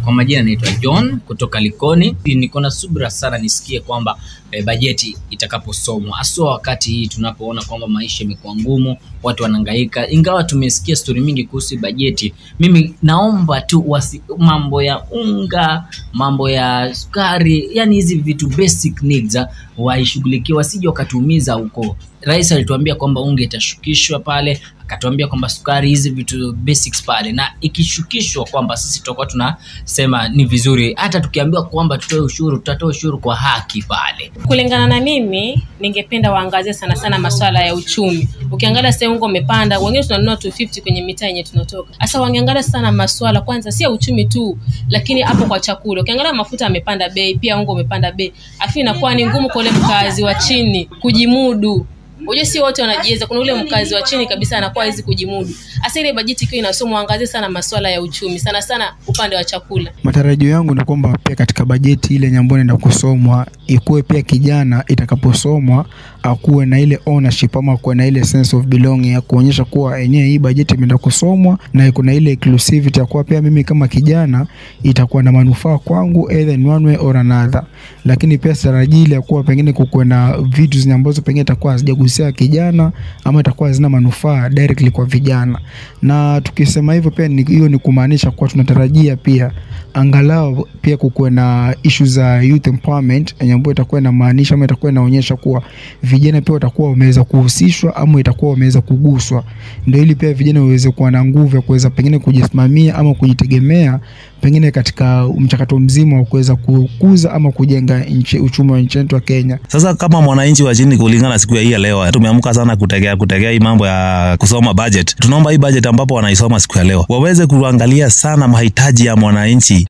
Kwa majina naitwa John kutoka Likoni. Niko na subira sana nisikie kwamba e, bajeti itakaposomwa, haswa wakati hii tunapoona kwamba maisha imekuwa ngumu, watu wanahangaika. Ingawa tumesikia stori mingi kuhusu bajeti, mimi naomba tu wasi, mambo ya unga, mambo ya sukari, yani hizi vitu basic needs waishughulikie, wasije wakatuumiza huko. Rais alituambia kwamba unga itashukishwa pale, akatuambia kwamba sukari, hizi vitu basics pale, na ikishukishwa kwamba sisi tutakuwa tunasema ni vizuri. Hata tukiambiwa kwamba tutoe ushuru, tutatoa ushuru kwa haki pale. Kulingana na mimi, ningependa waangazie sana sana masuala ya uchumi. Ukiangalia sasa unga umepanda, wengine tunanunua 250 kwenye mitaa yenye tunatoka. Sasa wangeangalia sana masuala kwanza, si ya uchumi tu, lakini hapo kwa chakula. Ukiangalia mafuta yamepanda bei, pia unga umepanda bei, afi inakuwa ni ngumu kwa ule mkazi wa chini kujimudu. Unajua si wote wanajiweza. Kuna ule mkazi wa chini kabisa anakuwa hawezi kujimudu. Hasa ile bajeti ikiwa inasomwa, angazie sana masuala ya uchumi, sana sana upande wa chakula. Matarajio yangu ni kwamba pia katika bajeti ile yenye ambayo inaenda kusomwa ikuwe pia kijana itakaposomwa akuwe na ile ownership ama akuwe na ile sense of belonging ya kuonyesha kuwa yenyewe hii bajeti imeenda kusomwa na iko na ile inclusivity ya kuwa pia mimi kama kijana itakuwa na manufaa kwangu either in one way or another. Lakini pia sitarajii ile ya kuwa pengine kukuwe na vitu zenye ambazo pengine itakuwa hazijagusia kijana ama itakuwa hazina manufaa directly kwa vijana. Na tukisema hivyo pia ni, hiyo ni kumaanisha kuwa tunatarajia pia angalau pia kukuwe na issue za youth empowerment yenye ambayo itakuwa inamaanisha ama itakuwa inaonyesha kuwa vijana pia watakuwa wameweza kuhusishwa ama itakuwa wameweza kuguswa, ndio ili pia vijana waweze kuwa na nguvu ya kuweza pengine kujisimamia ama kujitegemea pengine katika mchakato mzima wa kuweza kukuza ama kujenga nchi, uchumi wa nchi yetu ya Kenya. Sasa kama mwananchi wa chini, kulingana na siku ya hii ya leo, tumeamka sana kutegea kutegea hii mambo ya kusoma budget. Tunaomba hii budget ambapo wanaisoma siku ya leo waweze kuangalia sana mahitaji ya mwananchi